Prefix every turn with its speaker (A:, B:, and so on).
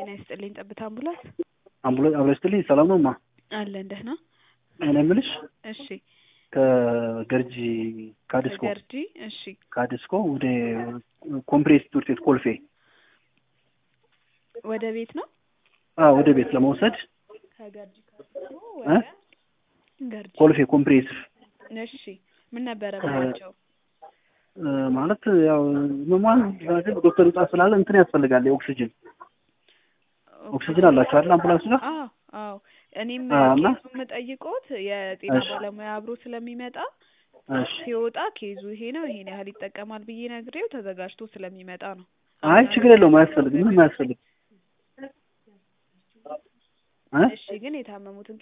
A: ጤና ይስጥልኝ ጠብታ አምቡላንስ
B: አምቡላንስ አብረን ስትልኝ ሰላም ነው ማ
A: አለን ደህና
B: እኔ የምልሽ
A: እሺ
B: ከገርጂ ካዲስኮ
A: ከገርጂ እሺ
B: ካዲስኮ ወደ ኮምፕሬስ ትምህርት ቤት ኮልፌ
A: ወደ ቤት ነው
B: አ ወደ ቤት ለመውሰድ
A: ከገርጂ ካዲስኮ
B: እ
A: ወደ ገርጂ
B: ኮልፌ ኮምፕሬሲቭ
A: እሺ ምን ነበረ ብላቸው
B: እ ማለት ያው መሟን ዶክተር ውጣ ስላለ እንትን ያስፈልጋል የኦክሲጅን ኦክሲጅን አላቸው አይደል አምቡላንስ ጋር
A: አዎ አዎ እኔም
B: አዎ፣ እና-
A: ኬዙ የምጠይቆት የጤና
B: እሺ።
A: ባለሙያ አብሮ ስለሚመጣ
B: እሺ
A: ሲወጣ ኬዙ ይሄ ነው ይሄን ያህል ይጠቀማል ብዬ ነግሬው ተዘጋጅቶ ስለሚመጣ ነው
B: አይ ችግር የለውም አያስፈልግም ምንም አያስፈልግም እ
A: እሺ ግን የታመሙትን